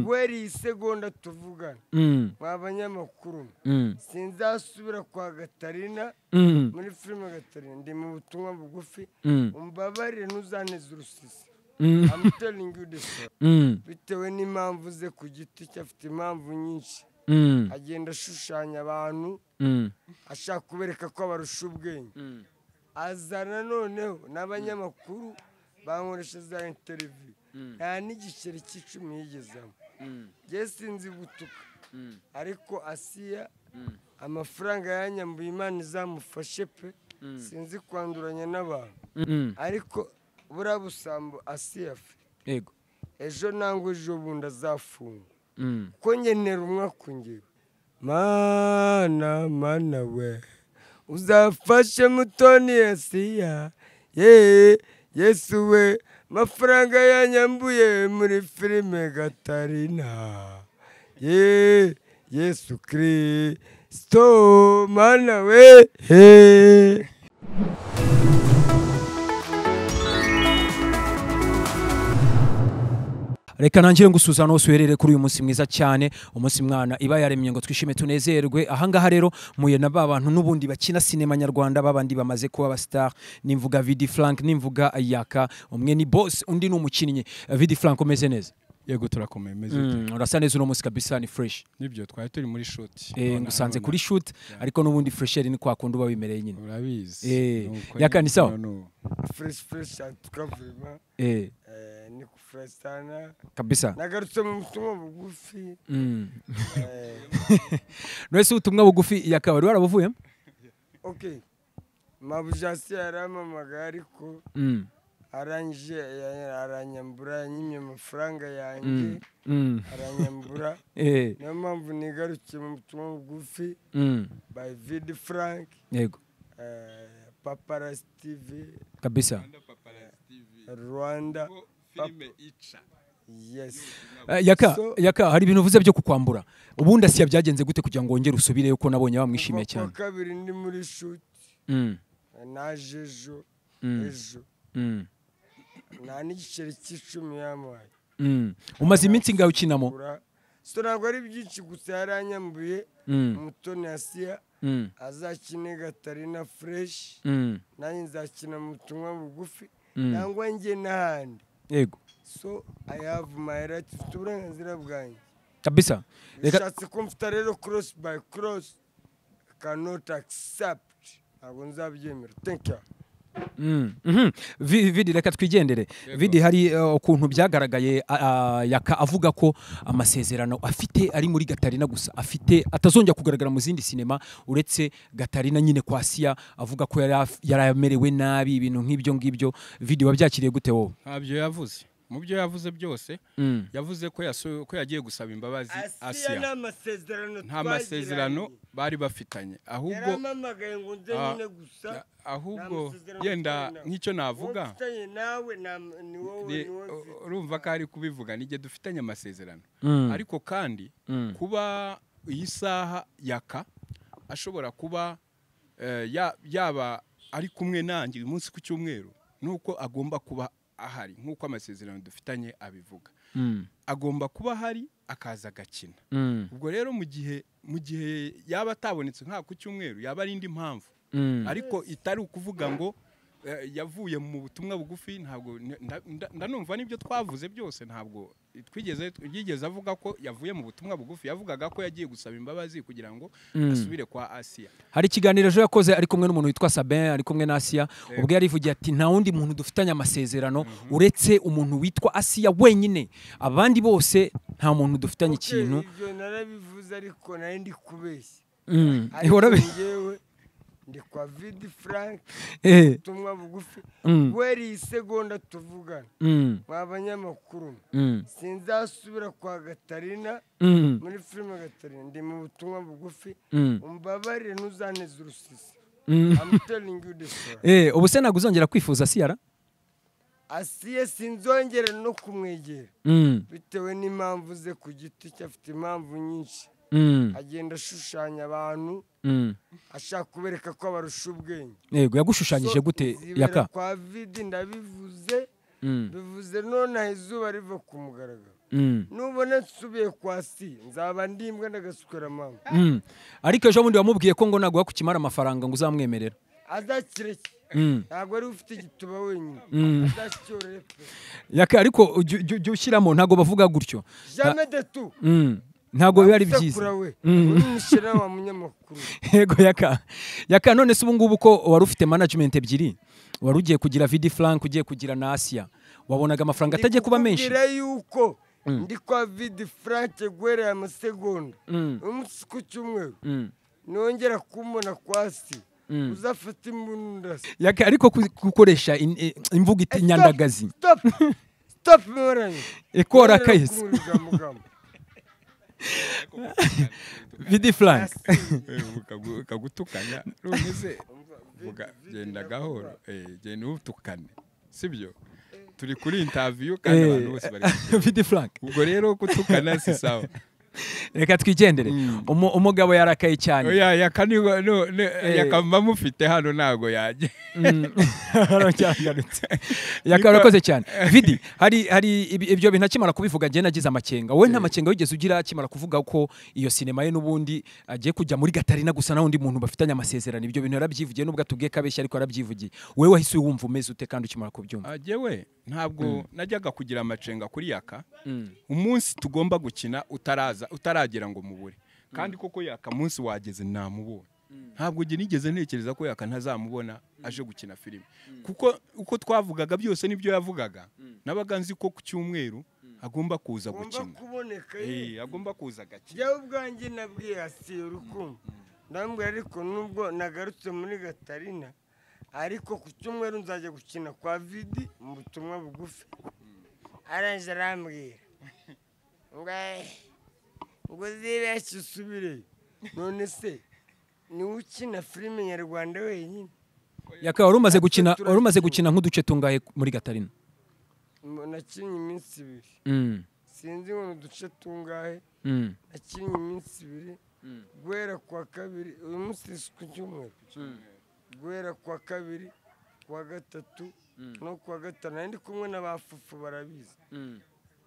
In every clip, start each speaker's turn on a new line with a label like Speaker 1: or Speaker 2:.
Speaker 1: wari isegonda tuvugana mwa banyamakuru mwe sinzasubira kwa gatarina muri filime gatarina ndi mu butumwa bugufi umbabarire ntuzaneze urusisi I'm telling you this bitewe n'impamvu ze ku giti cye afite impamvu nyinshi agenda ashushanya abantu ashaka kubereka ko abarusha ubwenge azana noneho n'abanyamakuru bankoresha za interiviyu nta n'igiceri cy'icumi yigezamo njye sinzi gutuka ariko asiya amafaranga yanyambuye imana izamufashe pe sinzi kwanduranya n'abantu ariko buriya busambo asiya fe
Speaker 2: yego
Speaker 1: ejo nangwa ejo bundi azafungwa kuko ngenera umwaka ungewe mana mana we uzafashe mutoni yasiya yeee yesu we amafaranga yanyambuye muri filime gatarina yeee yesu kirisito mana we heee
Speaker 2: reka ntangire ngusuzana hose uherere kuri uyu munsi mwiza cyane umunsi mwana iba yaremye ngo twishime tunezerwe ahangaha rero muye na ba bantu n'ubundi bakina sinema nyarwanda babandi bamaze kuba abasitari nimvuga vidi frank nimvuga yaka umwe ni bosi undi ni umukinnyi vidi frank umeze neza
Speaker 3: yego turakomeye meze ute
Speaker 2: Mm, urasa neza uno munsi kabisa ni fresh
Speaker 3: nibyo twari turi muri shoti
Speaker 2: Eh, ngusanze kuri shoot ariko n'ubundi fresheri ni kwa kundi uba wimereye nyine
Speaker 3: urabizi
Speaker 2: Eh,
Speaker 3: Nuko
Speaker 2: yakani
Speaker 3: nyine
Speaker 2: sawa?
Speaker 3: none ubu.
Speaker 1: fureshi fureshi tukavuyemo
Speaker 2: Eh,
Speaker 1: ni kufuresitana
Speaker 2: kabisa
Speaker 1: nagarutse mu butumwa bugufi
Speaker 2: Mm.
Speaker 1: eh,
Speaker 2: Nonese ubutumwa bugufi yakabari warabuvuyemo
Speaker 1: ok mabujasi yarampamagaye ariko
Speaker 2: Mm,
Speaker 1: arangije ya- aranyambura yanyimye amafaranga yanjye
Speaker 2: mm, mm.
Speaker 1: aranyambura
Speaker 2: Eh,
Speaker 1: niyo mpamvu nigarukiye mu butumwa bugufi
Speaker 2: mm.
Speaker 1: by vidi frank
Speaker 2: yego
Speaker 1: eh, paparas tv
Speaker 2: kabisa
Speaker 1: rwanda
Speaker 4: filime ica
Speaker 1: yes
Speaker 2: Eh, yaka
Speaker 1: So-
Speaker 2: yaka hari ibintu uvuze byo kukwambura ubundi asiya byagenze gute kugira ngo wongere usubireyo ko nabonye bamwishimiye
Speaker 1: Kuva
Speaker 2: cyane
Speaker 1: kuwa kabiri ndi muri shuti
Speaker 2: Mm,
Speaker 1: naje ejo
Speaker 2: mm,
Speaker 1: ejo
Speaker 2: mm,
Speaker 1: nta n'igiceri cy'icumi yamuhaye
Speaker 2: mm. umaze iminsi ngaho ukinamo
Speaker 1: Kura. so ntabwo ari byinshi gusa yaranyambuye
Speaker 2: Mm,
Speaker 1: umutoni asiya
Speaker 2: mm,
Speaker 1: azakine gatarina fureshi
Speaker 2: mm,
Speaker 1: nanjye nzakina mu butumwa bugufi
Speaker 2: Mm.
Speaker 1: nangwa njye n'ahandi
Speaker 2: yego
Speaker 1: so i have my right mfite uburenganzira bwanjye
Speaker 2: kabisa Reka-
Speaker 1: bishatse ko mfite rero cross by cross cannot accept ntabwo nzabyemera thank you
Speaker 2: Mm, mhm. Vi- vidi reka twigendere vidi hari uh, ukuntu byagaragaye a- a- yaka avuga ko amasezerano afite ari muri gatarina gusa afite atazongera kugaragara mu zindi sinema uretse gatarina nyine kwa siya avuga ko yari af- yari amerewe nabi ibintu nk'ibyo ngibyo vidi wabyakiriye gute wowe
Speaker 3: ntabyo yavuze mu byo yavuze byose
Speaker 2: Mm,
Speaker 3: yavuze ko yaso- ko yagiye gusaba imbabazi
Speaker 1: asiya
Speaker 3: asiya
Speaker 1: ni amasezerano
Speaker 3: nta masezerano bari bafitanye ahubwo
Speaker 1: yaramamagaye ngo nze
Speaker 3: Ah,
Speaker 1: nyine gusa
Speaker 3: na-
Speaker 1: nta
Speaker 3: ahubwo
Speaker 1: masezerano
Speaker 3: yenda
Speaker 1: twari nawe.
Speaker 3: nk'icyo navuga
Speaker 1: wowe mfitanye nawe na- ni wowe
Speaker 3: ni-
Speaker 1: ni wowe mfite.
Speaker 3: urumva ko ari kubivuga n'igihe dufitanye amasezerano
Speaker 2: Mm.
Speaker 3: ariko kandi
Speaker 2: Mm.
Speaker 3: kuba iyi saha yaka ashobora kuba eh, ya- yaba ari kumwe nanjye uyu munsi ku cyumweru nuko agomba kuba ahari nk'uko amasezerano dufitanye abivuga
Speaker 2: mm,
Speaker 3: agomba kuba ahari akaza agakina
Speaker 2: mm,
Speaker 3: ubwo rero mu gihe mu gihe yaba atabonetse nka ku cyumweru yaba ari indi mpamvu
Speaker 2: mm.
Speaker 3: ariko itari ukuvuga ngo eh, yavuye mu butumwa bugufi ntabwo nda- nda- ndanumva n'ibyo twavuze byose ntabwo twigeze yigeze avuga ko yavuye mu butumwa bugufi yavugaga ko yagiye gusaba imbabazi kugira ngo asubire kwa asiya
Speaker 2: hari ikiganiro ejo yakoze ari kumwe n'umuntu witwa sabin ari kumwe na asiya ubwo yarivugiye ati nta wundi muntu dufitanye amasezerano uretse umuntu witwa asiya wenyine abandi bose nta muntu dufitanye
Speaker 1: Ok,
Speaker 2: ikintu
Speaker 1: ibyo narabivuze ariko nari ndi kubeshya
Speaker 2: Mm,
Speaker 1: ariko
Speaker 2: warabe-
Speaker 1: njyewe ndi kwa vidi frank
Speaker 2: Eh,
Speaker 1: ubutumwa bugufi
Speaker 2: Mm.
Speaker 1: weri iyi segonda tuvugana
Speaker 2: mm,
Speaker 1: mwa banyamakuru mwe.
Speaker 2: mm,
Speaker 1: sinzasubira kwa gatarina
Speaker 2: mm,
Speaker 1: muri filime gatarina ndi mu butumwa bugufi
Speaker 2: mm,
Speaker 1: umbabarire ntuzaneze urusisi
Speaker 2: mm.
Speaker 1: I'm telling you this story.
Speaker 2: Eh, ubu se ntabwo uzongera kwifuza siyara
Speaker 1: asiye sinzongera no kumwegera
Speaker 2: Mm,
Speaker 1: bitewe n'impamvu ze ku giti cye afite impamvu nyinshi
Speaker 2: mm,
Speaker 1: agenda ashushanya abantu
Speaker 2: mm.
Speaker 1: ashaka kubereka ko abarusha ubwenge
Speaker 2: yego yagushushanyije
Speaker 1: So,
Speaker 2: gute
Speaker 1: zibera
Speaker 2: yaka
Speaker 1: kwa vidi ndabivuze
Speaker 2: Mm,
Speaker 1: bivuze none aha izuba riva ku mugaragaro nubona nsubiye kwa si nzaba ndimbwa ndagasukura mama
Speaker 2: Mm. ariko ejo bundi wamubwiye ko ngo naguha ku kimara amafaranga ngo uzamwemerera
Speaker 1: azakireke
Speaker 2: Mm.
Speaker 1: ntabwo ari we ufite igituba wenyine azakiyorore pe
Speaker 2: yaka ariko ujya- ujya ujya ushyiramo ntabwo bavuga gutyo
Speaker 1: jamwe detu
Speaker 2: Mm. ntabwo biba ari
Speaker 1: sekura
Speaker 2: byiza
Speaker 1: we umushyira wa munyamakuru
Speaker 2: yego yaka yaka none se ubu ngubu ko wari ufite management ebyiri wari ugiye kugira vidi frank ugiye kugira na asiya wabonaga amafaranga atajya kuba menshi
Speaker 1: Ndikubwira yuko ndi kwa vidi franke guherera amasegonda umunsi ku cyumweru
Speaker 2: Mm.
Speaker 1: nongera kumubona kwa si uzafata imbunda se
Speaker 2: yaka ariko ku- gukoresha in- i- imvugo iti nyandagazi
Speaker 1: stop stop muranye
Speaker 2: ikora kahise vidi frank
Speaker 3: kagutukanya none se vuga genda gahoro eh, genda utukane sibyo turi kuri interview kandi
Speaker 2: Eh,
Speaker 3: abantu bose bari
Speaker 2: vidi frank
Speaker 3: ubwo rero gutukana si sawa
Speaker 2: reka twigendere Umu- umugabo yarakaye cyane
Speaker 3: oya yaka ni no ne- yaka mba mufite hano ntago yajya
Speaker 2: Aracyagarutse. Yaka urakoze cyane vidi hari hari ibi- ibyo bintu akimara kubivuga njye nagize amakenga wowe nta makenga wigeze ugira akimara kuvuga ko iyo sinema ye n'ubundi agiye kujya muri gatarina gusa n'undi muntu bafitanye amasezerano ibyo bintu yarabyivugiye nubwo atubwiye ko abeshya ariko yarabyivugiye wowe wahise wumva umeze ute kandi ukimara kubyumva
Speaker 3: jewe ntabwo najyaga kugira amacenga kuri yaka umunsi tugomba gukina utaraza utaragera ngo mubure kandi koko yaka munsi wageze namubonye ntabwo njye nigeze ntekereza ko yaka ntazamubona aje gukina filime kuko uko twavugaga byose nibyo yavugaga nabaga nzi ko ku cyumweru agomba kuza
Speaker 1: agomba
Speaker 3: gukina
Speaker 1: kuboneka
Speaker 3: Eh, agomba kuza agakina
Speaker 1: jyawe ubwanjye nabwiye hasiye urukundo ndamubwira ariko nubwo nagarutse muri gatarina ariko ku cyumweru nzajya gukina kwa vidi mu butumwa bugufi arangije arambwira ngo "Eh, ngo uzibeshye usubireyo none se niwe ukina filime nyarwanda wenyine
Speaker 2: yaka wari umaze gukina
Speaker 1: Turakibyina.
Speaker 2: wari umaze gukina nk'uduce tungahe muri gatarina
Speaker 1: Mu- nakinnye iminsi ibiri
Speaker 2: Mm,
Speaker 1: sinzi ngo ni uduce tungahe
Speaker 2: mm,
Speaker 1: nakinnye iminsi ibiri guhera kuwa kabiri uyu munsi ni ku cyumweru guhera kuwa kabiri kuwa gatatu no kuwa gatanu nari ndi kumwe n'abafufu barabizi
Speaker 2: mm.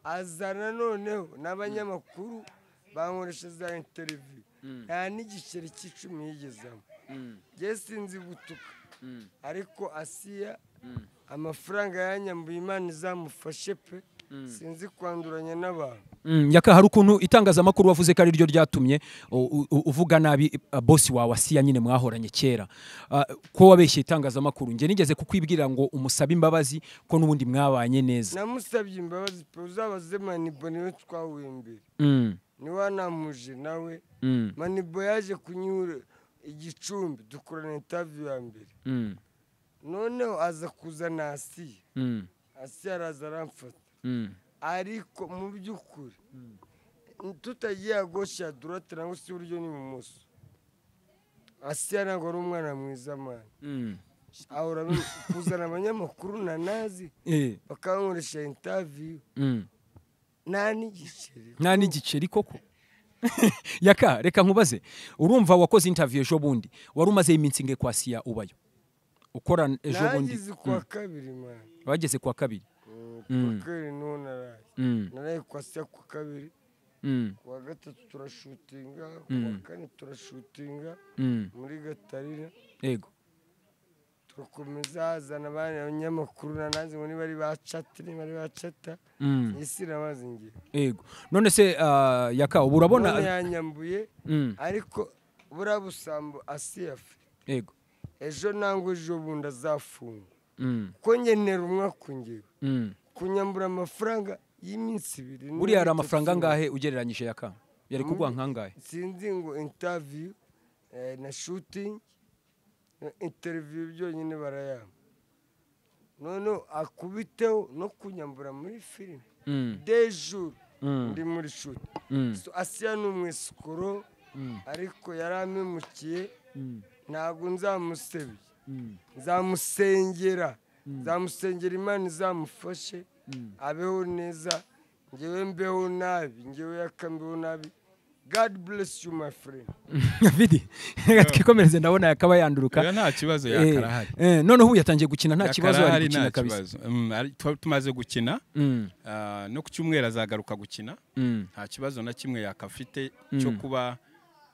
Speaker 1: azana noneho n'abanyamakuru bankoresha za interiviyu nta n'igiceri cy'icumi yigezamo ngewe sinzi gutuka ariko asiya amafaranga yanyambuye imana izamufashe pe sinzi kwanduranya n'abantu
Speaker 2: Mm, yaka hari ukuntu itangazamakuru wavuze ko ari ryo ryatumye u- u- uvuga nabi uh, bosi wawe asiya nyine mwahoranye kera Ah, ko wabeshye itangazamakuru njye nigeze kukwibwira ngo umusabe imbabazi ko n'ubundi mwabanye neza
Speaker 1: namusabye imbabazi pe uzabaze manibo niwe twahuye mbere
Speaker 2: Mm,
Speaker 1: niwe namuje nawe
Speaker 2: mm,
Speaker 1: manibo yaje kunyura igicumbi dukorana intaviyu ya mbere
Speaker 2: mm,
Speaker 1: noneho aza kuzana asiya
Speaker 2: mm,
Speaker 1: asiya araza aramfata
Speaker 2: mm,
Speaker 1: ariko mu by'ukuri tutagiye agosha durate nangwa se iburyo n'ibumoso asiya ntabwo ari umwana mwiza mani
Speaker 2: mm.
Speaker 1: ahora abe- kuzana abanyamakuru na nazi
Speaker 2: Eh,
Speaker 1: bakankoresha intaviyu
Speaker 2: mm.
Speaker 1: nta n'igiceri
Speaker 2: nta n'igiceri koko yaka reka nkubaze urumva wakoze interview ejo bundi wari umaze iminsi inge kwa siya ubayo ukora ejo bundi
Speaker 1: nagize kuwa kabiri mani
Speaker 2: wageze kwa kabiri
Speaker 1: kuwa kabiri niho naraye
Speaker 2: Mm,
Speaker 1: naraye kwa siya kuwa kabiri
Speaker 2: mm,
Speaker 1: kuwa gatatu turashutinga kuwa kane turashutinga
Speaker 2: mm.
Speaker 1: muri gatarina
Speaker 2: yego
Speaker 1: turakomeza hazana abandi abanyamakuru na nanjye ngo niba ari bacata niba ari bacata
Speaker 2: Mm.
Speaker 1: isi namaze ngiye
Speaker 2: yego none se ah, yaka ubu
Speaker 1: none
Speaker 2: urabona
Speaker 1: yanyambuye
Speaker 2: Mm,
Speaker 1: ariko buriya busambo asiyafe
Speaker 2: yego
Speaker 1: ejo nangwa ejo bundi azafungwa
Speaker 2: Mm,
Speaker 1: ko ngenera umwaka ngewe
Speaker 2: mm.
Speaker 1: kunyambura amafaranga y'iminsi ibiri niyo
Speaker 2: buriya hari
Speaker 1: bitatu
Speaker 2: amafaranga angahe ugereranyije yaka yari kuguha nkangahe
Speaker 1: sinzi ngo intaviyu na shutingi interiviyu byonyine barayampa noneho akubiteho no kunyambura muri filime
Speaker 2: Mm,
Speaker 1: dejuru
Speaker 2: mm,
Speaker 1: ndi muri shuti
Speaker 2: mm,
Speaker 1: So, asiya ni umwesikoro ariko yari ampemukiye
Speaker 2: mm,
Speaker 1: ntabwo nzamusebye
Speaker 2: mm,
Speaker 1: nzamusengera nzamusengera imana izamufashe abeho neza ngewe mbeho nabi ngewe yakambeho nabi god bless you my friend
Speaker 2: vidi reka twikomereze ndabona yakaba yanduruka
Speaker 3: Oya, nta kibazo
Speaker 2: Eh,
Speaker 3: yakarahari
Speaker 2: eh, noneho ubu yatangiye gukina nta kibazo ari
Speaker 3: Yakarahari, nta
Speaker 2: gukina kabisa
Speaker 3: kibazo. Mm, ari- twa- tumaze gukina
Speaker 2: Mm,
Speaker 3: ah, no ku cyumweru azagaruka gukina
Speaker 2: mm,
Speaker 3: nta kibazo na kimwe yakafite cyo
Speaker 2: Mm.
Speaker 3: kuba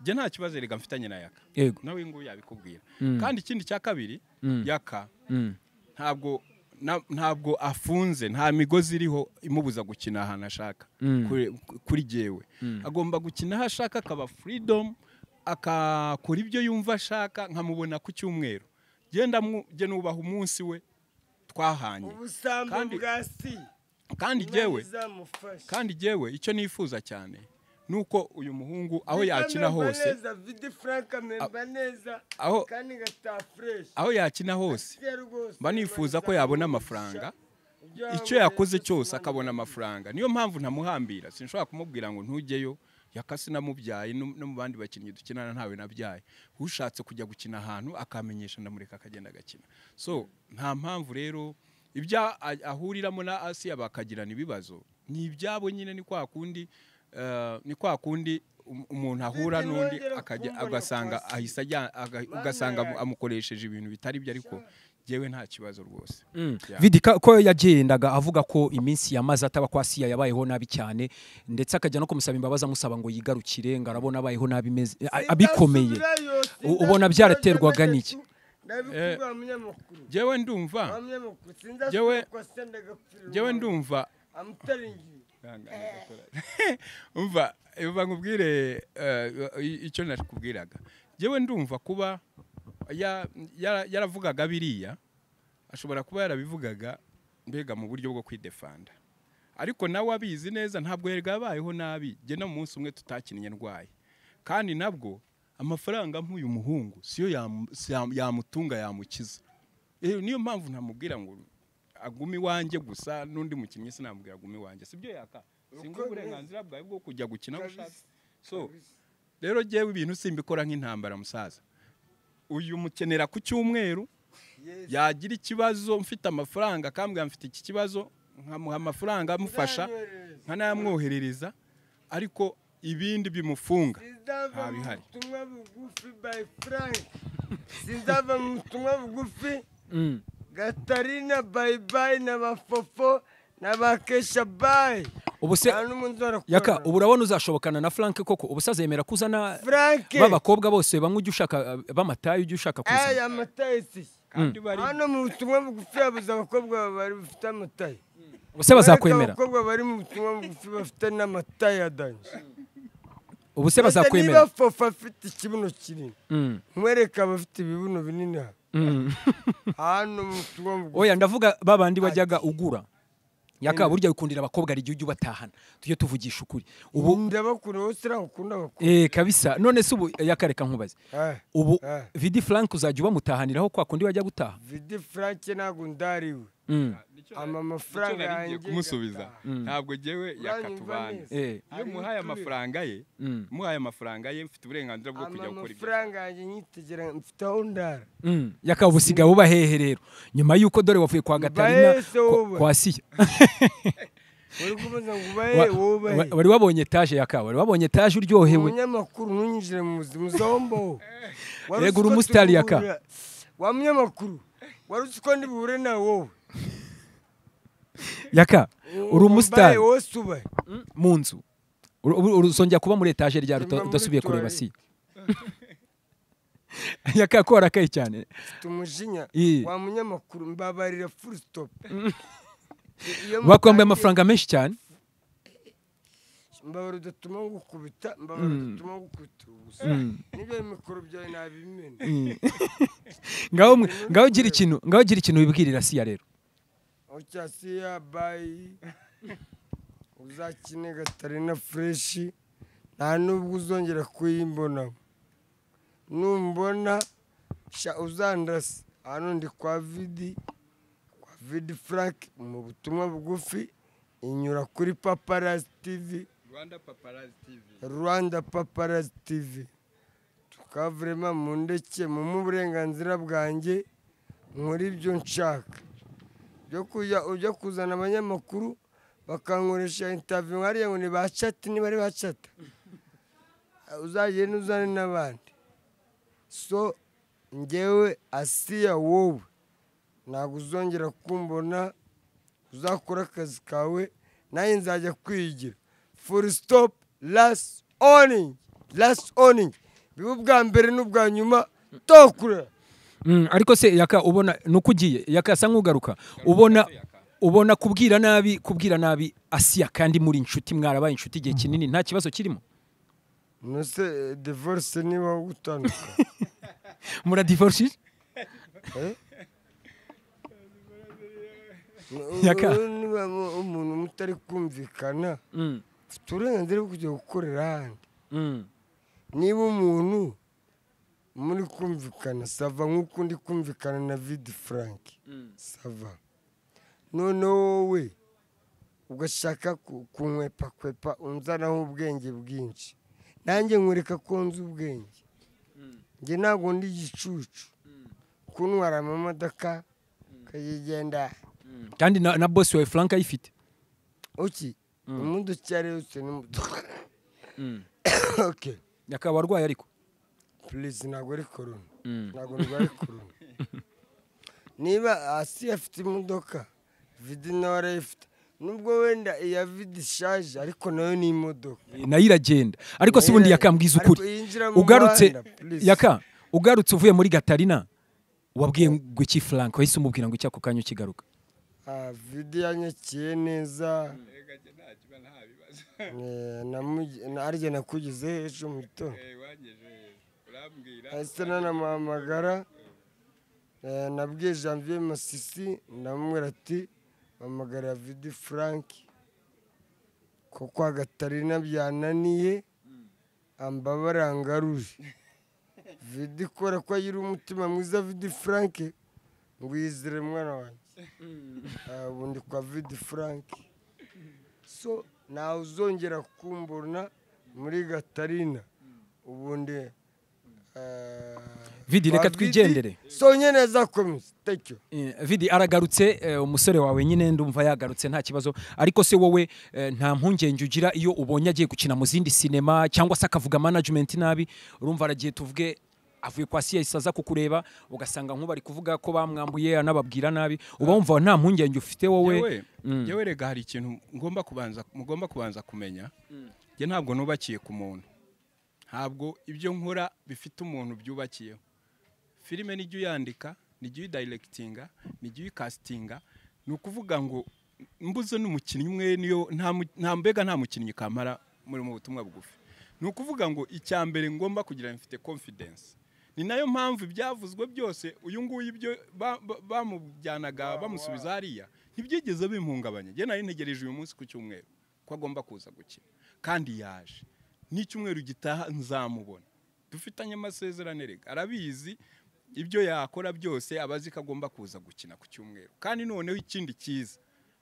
Speaker 3: njye nta kibazo rega mfitanye na yaka
Speaker 2: yego
Speaker 3: nawe nguyu yabikubwira
Speaker 2: Mm.
Speaker 3: kandi ikindi cya kabiri
Speaker 2: Mm.
Speaker 3: yaka
Speaker 2: mm,
Speaker 3: ntabwo na- ntabwo afunze nta migozi iriho imubuza gukina ahantu ashaka
Speaker 2: Mm.
Speaker 3: kuri- kuri jewe agomba gukina aho ashaka akaba freedom akakora ibyo yumva ashaka nkamubona ku cyumweru genda nubaha umunsi we twahanye
Speaker 1: ubusambo
Speaker 3: Kandi-
Speaker 1: bwa si
Speaker 3: kandi
Speaker 1: Imana
Speaker 3: jewe
Speaker 1: izamufasha
Speaker 3: kandi jewe icyo nifuza cyane nuko uyu muhungu aho
Speaker 1: Vidi
Speaker 3: yakina
Speaker 1: amemba
Speaker 3: hose
Speaker 1: neza vidi frank amemba neza
Speaker 3: aho
Speaker 1: kandi ngataha fresh
Speaker 3: aho yakina hose
Speaker 1: Ese rwose
Speaker 3: mba nifuza ko
Speaker 1: Imana
Speaker 3: yabona
Speaker 1: izamufasha.
Speaker 3: amafaranga
Speaker 1: Ibyo
Speaker 3: icyo
Speaker 1: waba
Speaker 3: yakoze
Speaker 1: warakoze
Speaker 3: cyose
Speaker 1: Imana
Speaker 3: akabona
Speaker 1: izamufasha.
Speaker 3: amafaranga niyo mpamvu ntamuhambira sinshobora kumubwira ngo ntujyeyo yakasi namubyaye no no mu bandi bakinnyi dukinana ntawe nabyaye ushatse kujya gukina ahantu akamenyesha ndamureka akagenda agakina so nta mpamvu rero ibyo a- ahuriramo na asiya bakagirana ibibazo ni ibyabo nyine ni kwa kundi eh, ni kwa kundi um- umuntu ahura
Speaker 1: Sinzi
Speaker 3: n'undi
Speaker 1: nongera
Speaker 3: akajya
Speaker 1: kumbona
Speaker 3: agasanga
Speaker 1: kwa Asiya.
Speaker 3: ahise ajya- aga-
Speaker 1: Mana
Speaker 3: ugasanga
Speaker 1: yanjye.
Speaker 3: amukoresheje ibintu bitari byo ariko jyewe nta kibazo rwose
Speaker 2: Mm.
Speaker 3: Yeah.
Speaker 2: vidi ka- ko yagendaga avuga ko iminsi yamaze ataba kwa siya yabayeho nabi cyane ndetse akajya no kumusaba imbabazi amusaba ngo yigarukire ngo arabona abayeho nabi meze- a- abikomeye
Speaker 1: Sindasubirayo,
Speaker 2: U- ubona
Speaker 1: sindasubirayo,
Speaker 2: byaraterwaga
Speaker 1: ndabitatu.
Speaker 2: n'iki?
Speaker 1: ndabikubwira umunyamakuru
Speaker 3: jyewe ndumva
Speaker 1: Wa munyamakuru sindasubira
Speaker 3: Jewe-
Speaker 1: kwa sendagapfira
Speaker 3: njyewe
Speaker 1: umuntu.
Speaker 3: ndumva
Speaker 1: amutaringiye
Speaker 3: umva umva nkubwire eh, i- icyo nakubwiraga njyewe ndumva kuba ya- yara- yaravugaga biriya ashobora kuba yarabivugaga mbega mu buryo bwo kwidefanda ariko nawe abizi neza ntabwo yari yabayeho nabi njye no mu munsi umwe tutakinnye ndwaye kandi nabwo amafaranga nk'uyu muhungu siyo yamu- si yam- yamutunga yamukiza Eh, niyo mpamvu ntamubwira ngo agume iwanjye gusa n'undi mukinnyi sinamubwira agume iwanjye sibyo yaka singa
Speaker 1: Uko
Speaker 3: uburenganzira bwawe bwo kujya gukina aho ushaka
Speaker 1: Kabisa,
Speaker 3: so rero jyewe ibintu simbikora nk'intambara musaza uyu mukenera ku cyumweru
Speaker 1: Yesu.
Speaker 3: yagira ikibazo mfite amafaranga akambwira mfite iki kibazo nkamuha amafaranga amufasha
Speaker 1: Uzanyoherereza.
Speaker 3: nkanayamwoherereza ariko ibindi bimufunga
Speaker 1: Sinzava mu
Speaker 3: Ntabihari.
Speaker 1: butumwa bugufi by Frank. Sinzava mu butumwa bugufi
Speaker 2: Mm.
Speaker 1: gatarina bayi bayi na bafofo na bakesha bayi
Speaker 2: ubu se
Speaker 1: nta n'umuntu uzarakorana.
Speaker 2: yaka ubu urabona uzashobokana na frank koko ubu se azemera kuzana
Speaker 1: Frank
Speaker 2: b'abakobwa bose bamwe ujya ushaka eh, b'amatayi ujya ushaka kuzana
Speaker 1: aya amataye si
Speaker 3: kandi bari
Speaker 1: hano mu butumwa bugufi yabuze abakobwa bari bafite amataye
Speaker 2: ubuse bazakwemera
Speaker 1: abakobwa bari mu butumwa bugufi bafite n'amataye adanje
Speaker 2: ubuse
Speaker 1: niba
Speaker 2: bazakwemera
Speaker 1: fofa afite ikibuno kinini
Speaker 2: Mm.
Speaker 1: nkwereka abafite ibibuno binini aha
Speaker 2: Mm.
Speaker 1: hano mu butumwa bugufi
Speaker 2: oya ndavuga babandi bajyaga ugura yaka burya wikundira abakobwa hari igihe ujya ubatahana tujye tuvugisha ukuri ubu
Speaker 1: ndabakunda wowe siriya ukunda abakobwa
Speaker 2: Eh, kabisa none se ubu yakareka nkubaze
Speaker 1: Ah,
Speaker 2: ubu
Speaker 1: Ah.
Speaker 2: vidi frank uzajya ubamutahaniraho kwa kundi wajya gutaha
Speaker 1: vidi frank ntabwo ndariwe
Speaker 2: Mm.
Speaker 1: ama
Speaker 3: icyo nari
Speaker 1: amafaranga
Speaker 3: ngiye
Speaker 1: yanjye
Speaker 3: kumusubiza
Speaker 1: ngataha.
Speaker 3: ntabwo jyewe yakatubanye
Speaker 1: neza.
Speaker 2: Eh.
Speaker 3: iyo muhaye amafaranga ye
Speaker 2: Mm.
Speaker 3: muhaye amafaranga ye mfite uburenganzira bwo
Speaker 1: ama
Speaker 3: kujya gukora ibyo
Speaker 1: amafaranga yanjye nyitegera mfite aho ndara
Speaker 2: Mm. yaka ubu usigaye uba hehe rero nyuma y'uko dore wavuye kwa gatarina
Speaker 1: Bahese
Speaker 2: ko-
Speaker 1: wowe.
Speaker 2: kwa siya
Speaker 1: wari kubaza ngo
Speaker 2: Wa-
Speaker 1: ubahe wowe
Speaker 2: wa-
Speaker 1: ubahe
Speaker 2: wari wabonye etaje yaka wari wabonye etaje uryohewe
Speaker 1: umunyamakuru ntunyinjire mu buzima uzahombaho Wari uzi
Speaker 2: Yego, uri
Speaker 1: ko
Speaker 2: umusitari
Speaker 1: turi
Speaker 2: yaka.
Speaker 1: guhurira- wa munyamakuru wari uzi ko ndibuhure nawe wowe
Speaker 2: yaka uri umusitari
Speaker 1: Umbaye wowe si ubahe
Speaker 2: mu nzu Uru- ubu- uruzongera kuba muri etaje
Speaker 1: Nyuma
Speaker 2: ryari uta-
Speaker 1: muri
Speaker 2: udasubiye kureba
Speaker 1: toilette.
Speaker 2: siya yaka ko warakaye cyane
Speaker 1: mfite umujinya
Speaker 2: Ii.
Speaker 1: wa munyamakuru mbabarira full stop Iyo
Speaker 2: bakwambaye
Speaker 1: mutandi-
Speaker 2: amafaranga menshi cyane
Speaker 1: mbabara udatuma ngukubita mbabara udatuma ngukubita ubusa nibyo mikoro byawe nabimena
Speaker 2: ngaho mwe- ngaho gira ikintu ngaho gira ikintu wibwirira siya rero
Speaker 1: ocyasiya bayi uzakine gatarina fureshi nta nubwo uzongera kuyimbona numbona sha uzandasa hano ndi kwa vidi kwa vidi frank mu butumwa bugufi inyura kuri paparazi tivi
Speaker 3: rwanda paparazi tv
Speaker 1: rwanda paparazi tivi tukavurema mu ndeke mumu uburenganzira bwanjye nkora ibyo nshaka byo kujya ujya kuzana abanyamakuru bakankoresha intaviyu nkariya ngo ni ba cati niba ari ba cata uzagende uzane n'abandi so ngewe asiya wowe ntabwo uzongera kumbona uzakora akazi kawe nanjye nzajya kwigira furi sitopu lasi oningi lasi oningi biba ubwa mbere n'ubwa nyuma tokura
Speaker 2: ariko se yaka ubona ni uko ugiye yakasa nk'ugaruka ubona ubona kubwira nabi kubwira nabi asiya kandi muri inshuti mwarabaye inshuti igihe kinini nta kibazo kirimo
Speaker 1: nose divorce niba gutandukana
Speaker 2: muradivorishije Yaka.
Speaker 1: niba umuntu mutari kumvikana ufite uburenganzira bwo kujya gukorera ahandi niba umuntu muri kumvikana sava nk'uko ndi kumvikana na vidi frank sava noneho wowe ugashaka ku- kunkwepakwepa unzanaho ubwenge bwinshi nanjye nkwereka ko nzi ubwenge njye ntabwo ndi igicucu kuntwara amamodoka ukayigenda
Speaker 2: kandi na, na bosi wawe frank ayifite
Speaker 1: uki imodoka iyo ari yo yose n'imodoka oke
Speaker 2: yakaba arwaye ariko
Speaker 1: purizi ntabwo ari korona
Speaker 2: Mm.
Speaker 1: ntabwo ndwaye korona niba hasi afite imodoka vidi nawe arayifite nubwo wenda iya vidi ishaje ariko nayo ni imodoka
Speaker 2: nayo iragenda ariko si ubundi yakambwiza ukuri
Speaker 1: Ariko yinjira mu
Speaker 2: ugarutse
Speaker 1: muhanda, please.
Speaker 2: yaka ugarutse uvuye muri gatarina wabwiye ngo iki frank wahise umubwira ngo iki ako kanya ukigaruka
Speaker 1: Ah, vidi yanyakiye neza Eh, namugi- na- arya nakugize ejo mu gitondo ahise nanamuhamagara Eh, nabwiye janvier masisi ndamubwira ati mpamagara vidi frank ko kwa gatarina byananiye ambabara ngaruje vidi kora ko agira umutima mwiza vidi frank ngwizire mwana wanjye Ah, ubu ndi kwa vidi frank so ntawe uzongera kumbona muri gatarina ubundi
Speaker 2: Vidi, reka twigendere.
Speaker 1: so nyine azakomeza thank you
Speaker 2: Eh, vidi aragarutse eh, umusore wawe nyine ndumva yagarutse nta kibazo ariko se wowe eh, nta mpungenge ugira iyo ubonye agiye gukina mu zindi sinema cyangwa se akavuga management nabi urumva aragiye tuvuge avuye kwa siya isaza kukureba ugasanga nk'ubu ari kuvuga ko bamwambuye anababwira nabi uba wumva nta mpungenge ufite wowe
Speaker 3: yewe yewe rega hari ikintu ngomba kubanza mugomba kubanza kumenya njye ntabwo nubakiye ku muntu ntabwo ibyo nkora bifite umuntu byubakiyeho filime nijya uyandika nijya uyidayiregitinga nijya uyikasitinga ni ukuvuga ngo mbuze n'umukinnyi umwe niyo nta mu- nta mbega nta mukinnyi kamara muri mu butumwa bugufi ni ukuvuga ngo icya mbere ngomba kugira ngo mfite confidence ni nayo mpamvu ibyavuzwe byose uyu nguyu ibyo ba- ba- bamujyanaga bamusubiza hariya ntibyigeze bimpungabanya njye nari ntegereje uyu munsi ku cyumweru ko agomba kuza gukina kandi yaje n'icyumweru gitaha nzamubona dufitanye amasezerano erega arabizi ibyo yakora byose aba azi ko agomba kuza gukina ku cyumweru kandi noneho ikindi cyiza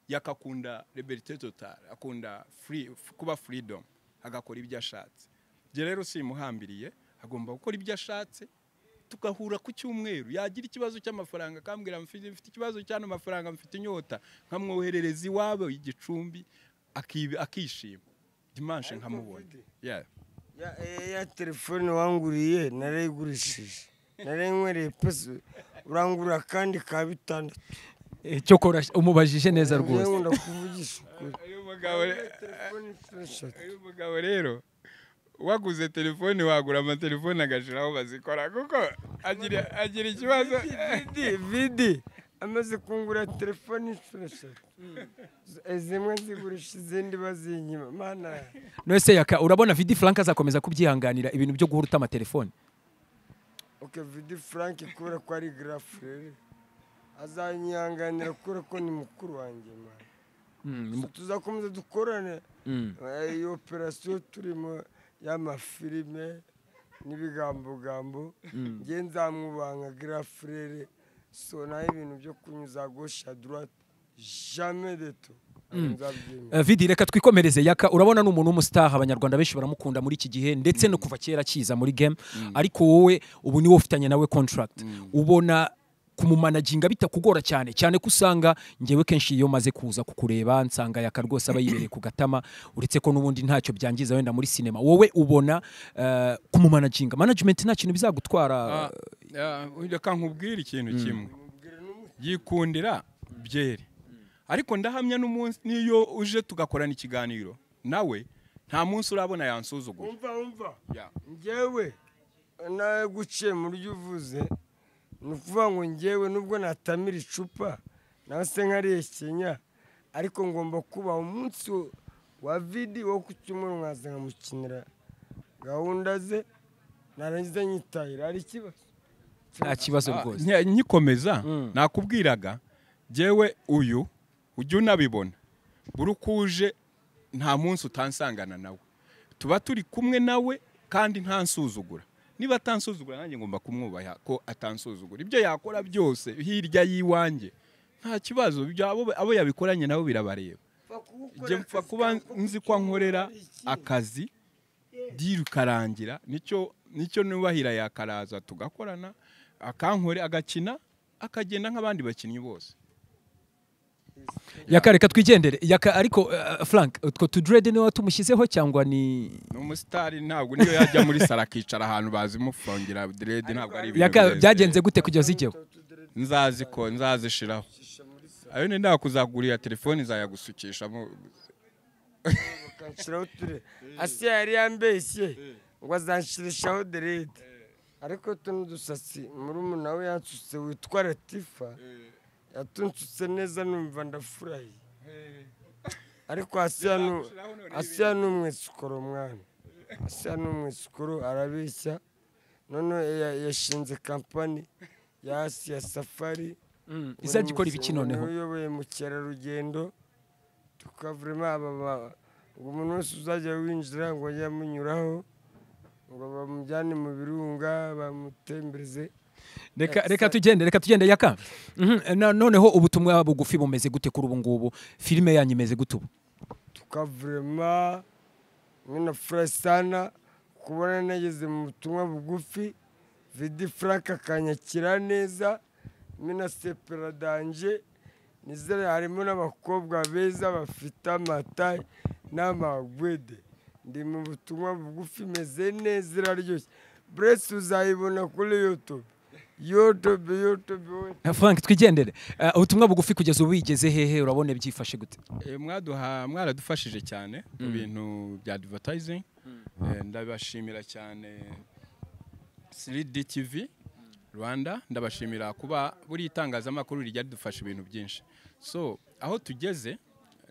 Speaker 3: yakakunda liberite total akunda free- kuba freedom agakora ibyo ashatse njye rero simuhambiriye agomba gukora ibyo ashatse tugahura ku cyumweru yagira ikibazo cy'amafaranga akambwira mfite mfite ikibazo cy'ano mafaranga mfite inyota nkamwoherereza iwabo igicumbi akibi- akishima dimanche nkamubona Yeah.
Speaker 1: ya, eh, ya telefone wanguriye narayigurishije narayinyweriye pesi urangurira kandi ka bitandatu
Speaker 2: Eh, cyokora umubajije neza rwose
Speaker 1: nkunda kuvugisha ukuri
Speaker 3: uyu mugabo re-
Speaker 1: Telefone inshuro eshatu.
Speaker 3: uyu mugabo rero waguze telefone wagura amatelefone agashiraho bazikora kuko agira agira ikibazo
Speaker 1: vidi vidi amaze kungura telefone inshuro eshatu Eh, zimwe nzigurisha izindi bazinyima mana
Speaker 2: nose yaka urabona vidi frank azakomeza kubyihanganira ibintu byo guhura utama telefone
Speaker 1: ok vidi frank kubera ko ari garafu rero azanyihanganira kubera ko ni mukuru wanjye mana So tuzakomeza dukorane Eh, iyi operasiyo turimo y'amafilime n'ibigambogambo nge nzamwubanga girafurere so naho ibintu byo kunyuza gosha droite jamais de tout nzabyemera
Speaker 2: Eh, vidi reka twikomereze yaka urabona ni umuntu w'umusitaha abanyarwanda benshi baramukunda muri iki gihe ndetse no kuva kera akiza muri game ariko wowe ubu niwe ufitanye nawe contract ubona kumumanaginga bitakugora cyane cyane ko usanga ngewe kenshi iyo maze kuza kukureba nsanga yaka rwose aba yibereye ku gatama uretse ko n'ubundi ntacyo byangiza wenda muri sinema wowe ubona eh, kumumanaginga management nta kintu bizagutwara
Speaker 3: reka nkubwire ikintu kimwe yikundira byeri ariko ndahamya n'umunsi n'iyo uje tugakorana ikiganiro nawe nta munsi urabona yansuzugura
Speaker 1: umva umva
Speaker 3: Ya.
Speaker 1: ngewe nawe guciye mu byo uvuze ni ukuvuga ngo ngewe nubwo natamira icupa nawe se nkarihekenya ariko ngomba kubaha umunsi wo- wa vidi wo ku cyumweru nkaza nkamukinira gahunda ze narangiza nyitahira hari ikibazo
Speaker 2: nta kibazo
Speaker 3: Ah,
Speaker 2: rwose
Speaker 3: nki- nyikomeza nakubwiraga jyewe uyu ujya unabibona buri uko uje nta munsi utansangana nawe tuba turi kumwe nawe kandi ntansuzugura niba atansuzugura nanjye ngomba kumwubaha ko atansuzugura ibyo yakora byose hirya y'iwanjye nta kibazo ibyo abo abo yabikoranye nabo birabareba njye mpfa kuba nzi ko nkorera akazi diri karangira nicyo nicyo nubahira yakaraza tugakorana akankore agakina akagenda nk'abandi bakinnyi bose
Speaker 2: yaka reka twigendere yaka ariko eh, frank utwo tudrede niwe watumushyizeho cyangwa ni
Speaker 3: ni umusitari ntabwo niyo yajya muri saro akicara ahantu bazimufungera direde ntabwo ari ibintu
Speaker 2: yaka
Speaker 3: birebire.
Speaker 2: byagenze gute kugeza ijyeho
Speaker 3: nzaziko nzazishiraho ayo ni nta kuzagurira telefoni nzayagusukisha mu-
Speaker 1: ukanshyiraho uture ase yari yambeshye ngo azanshirishaho derede ariko tuno dusatsi muri umuntu we yansutse witwa latifa yatunsutse neza numva ndafuraye ariko asiya nu- asiya ni umwesikoro mwana asiya ni umwesikoro arabeshya noneho ya- yashinze kampani ya asiya safari
Speaker 2: izajya ikora ibiki noneho
Speaker 1: uyoboye mukerarugendo tukavurema aba ba- ngo umuntu wese uzajya winjira ngo ajye amunyuraho ngo bamujyane mu birunga bamutembereze
Speaker 2: reka reka tugende reka tugende yaka Mhm, na- noneho ubutumwa bugufi bumeze gute kuri ubu ngubu filime yanyu imeze gute ubu
Speaker 1: tukavurema hamwe na furasitana kubona nageze mu butumwa bugufi vidi frank akanyakira neza hamwe na sepera danje nizere harimo n'abakobwa beza bafite amataye n'amagwede ndi mu butumwa bugufi imeze neza iraryoshye buretse uzayibona kuri youtube youtube youtube wowe
Speaker 2: frank twigendere Eh, ubutumwa bugufi kugeza ubu bigeze hehe urabona byifashe gute
Speaker 3: Eh, mwaduha mwaradufashije cyane mu bintu bya advertising Eh, ndabashimira cyane 3D TV Rwanda ndabashimira kuba buri itangazamakuru rijya ridufasha ibintu byinshi so aho tugeze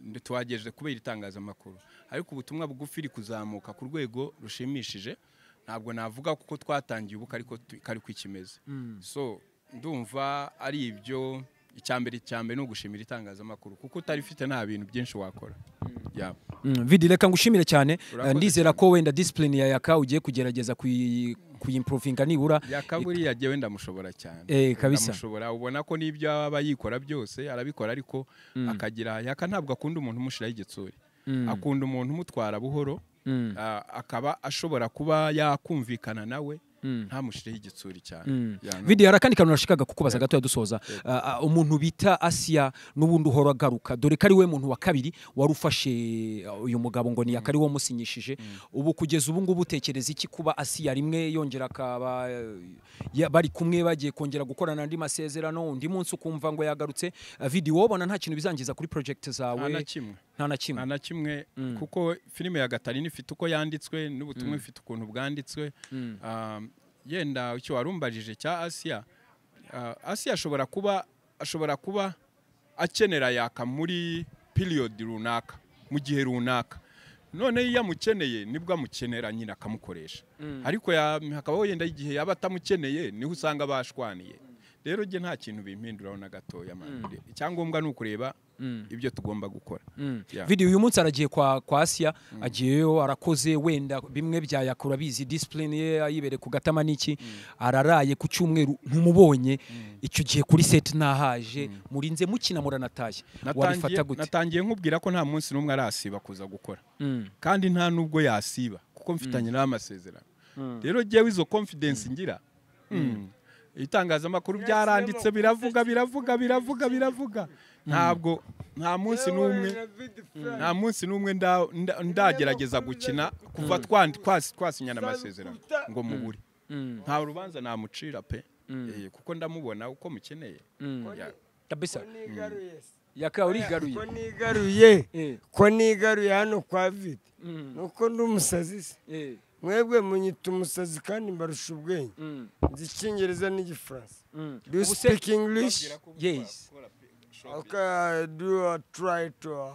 Speaker 3: ndi- tuhagejeje kubera itangazamakuru ariko ubutumwa bugufi riri kuzamuka ku rwego rushimishije ntabwo navuga kuko twatangiye ubu kariko tu- kari ko ikimeze so ndumva ari ibyo icyambere icyambere ni ugushimira itangazamakuru kuko utarifite nta bintu byinshi wakora Yeah.
Speaker 2: Mm, vidi reka ngushimire cyane
Speaker 3: Urakoze
Speaker 2: Eh, ndizera ko wenda disipurine ya yaka ugiye kugerageza kuyi- kuyimprovinga nibura
Speaker 3: yakaburi yagewe ndamushobora cyane
Speaker 2: Eh, kabisa.
Speaker 3: ndamushobora ubona ko n'ibyo aba yikora byose arabikora ariko akagira yaka ntabwo akunda umuntu umushiraho igitsuri akunda umuntu umutwara buhoro
Speaker 2: Mm.
Speaker 3: ah, akaba ashobora kuba yakumvikana nawe ntamushireho igitsuri cyane Ya, no-
Speaker 2: vidi hari akandi kantu nashikaga kukubaza gato dusoza Ah, ah, umuntu bita asiya n'ubundi uhora agaruka dore ko ari we muntu wa kabiri wari ufashe ah, uyu mugabo ngo ni akari wamusinyishije ubu kugeza ubu ngubu utekereza iki kuba asiya rimwe yongera akaba eh, ya- bari kumwe bagiye kongera gukorana andi masezerano undi munsi ukumva ngo yagarutse Ah, vidi wobona nta kintu bizangiza kuri project zawe
Speaker 3: nta na kimwe
Speaker 2: nta na kimwe
Speaker 3: nta na kimwe kuko filime ya gatarina ifite uko yanditswe n'ubutumwa ifite ukuntu bwanditswe Ah, yenda icyo warumbajije cya asiya ah, asiya ashobora kuba ashobora kuba akenera yaka muri period runaka mu gihe runaka none iyo amukeneye nibwo amukenera nyine akamukoresha ariko ya- hakabaho yenda igihe yaba atamukeneye niho usanga bashwaniye rero njye nta kintu bimpinduraho na gatoya man. icyangombwa ni ukureba ibyo tugomba gukora Yeah.
Speaker 2: video uyu munsi aragiye kwa, kwa Asia agiyeyo arakoze wenda bimwe bya yakura bizi discipline ye ayibere ku gatama niki araraye ku cyumweru ntumubonye icyo gihe kuri set nahaje murinze mukina muranataye
Speaker 3: natangiye
Speaker 2: warifata gute
Speaker 3: natangiye nkubwira ko nta munsi n'umwe arasiba kuza gukora
Speaker 2: Mm.
Speaker 3: kandi nta n'ubwo yasiba kuko mfitanye n'amasezerano rero jyewe izo confidence ngira mm, ibitangazamakuru byaranditse biravuga biravuga biravuga biravuga ntabwo nta munsi n'umwe nta munsi n'umwe nda- nda- ndagerageza gukina kuva twandi- twasi- twasinyana amasezerano ngo mubure nta rubanza namucira pe Eh, kuko ndamubona uko mukeneye Ya.
Speaker 2: kabisa
Speaker 1: ko nigaruye se.
Speaker 2: yaka
Speaker 1: ko
Speaker 2: urigaruye
Speaker 1: nigaruye
Speaker 2: Eh.
Speaker 1: ko nigaruye hano kwa vidi nuko ndi umusazi se
Speaker 2: Eh,
Speaker 1: mwebwe munyita umusazi kandi mbarusha ubwenge
Speaker 2: mm,
Speaker 1: nzi icyongereza n'igifaransa
Speaker 2: mm.
Speaker 1: do you
Speaker 2: Ubu se-
Speaker 1: speak english
Speaker 2: Yes.
Speaker 1: okay do you try to uh,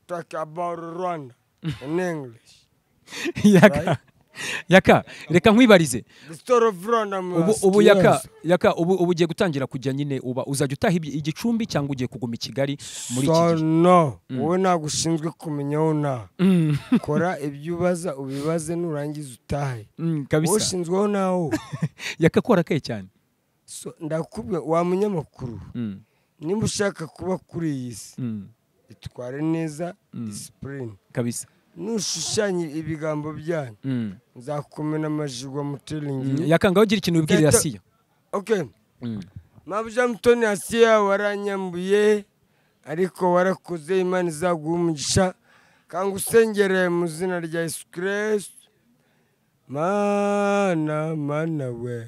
Speaker 1: talk about rwanda in english
Speaker 2: yaka yaka reka nkwibarize
Speaker 1: the story of rwanda
Speaker 2: ubu
Speaker 1: must
Speaker 2: ubu
Speaker 1: be
Speaker 2: yaka
Speaker 1: yours.
Speaker 2: yaka ubu ubu ugiye gutangira kujya nyine uba uzajya utaha ibi- igicumbi cyangwa ugiye kuguma i Kigali muri iki
Speaker 1: so
Speaker 2: gihe
Speaker 1: no wowe ntabwo ushinzwe kumenya aho ntaha
Speaker 2: Mm,
Speaker 1: kora ibyo ubaza ubibaze nurangiza utahe
Speaker 2: mm,
Speaker 1: wowe
Speaker 2: kabisa
Speaker 1: ushinzweho nawo
Speaker 2: yaka korakaye cyane
Speaker 1: so ndakubwira wa munyamakuru
Speaker 2: Mm,
Speaker 1: nimba ushaka kuba kuri iyi si
Speaker 2: mm,
Speaker 1: itware neza disipurine
Speaker 2: kabisa
Speaker 1: nushushanye ibigambo byanyu
Speaker 2: Mm.
Speaker 1: nzakumena amajigwa
Speaker 2: Mm,
Speaker 1: muteringi
Speaker 2: yaka ngaho ugira ikintu ubwirira
Speaker 1: Gato-
Speaker 2: siyo
Speaker 1: okay
Speaker 2: Mm,
Speaker 1: mabuja mutoni asiya waranyambuye ariko warakoze imana izaguha umugisha kandi usengereye mu izina rya yesu kirisitu mana mana we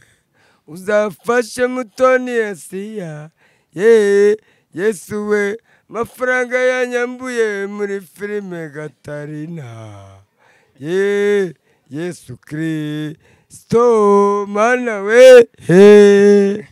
Speaker 1: uzafashe mutoni asiya ye yesu we amafaranga yanyambuye muri filime gatarina ye yesu kirisito mana we he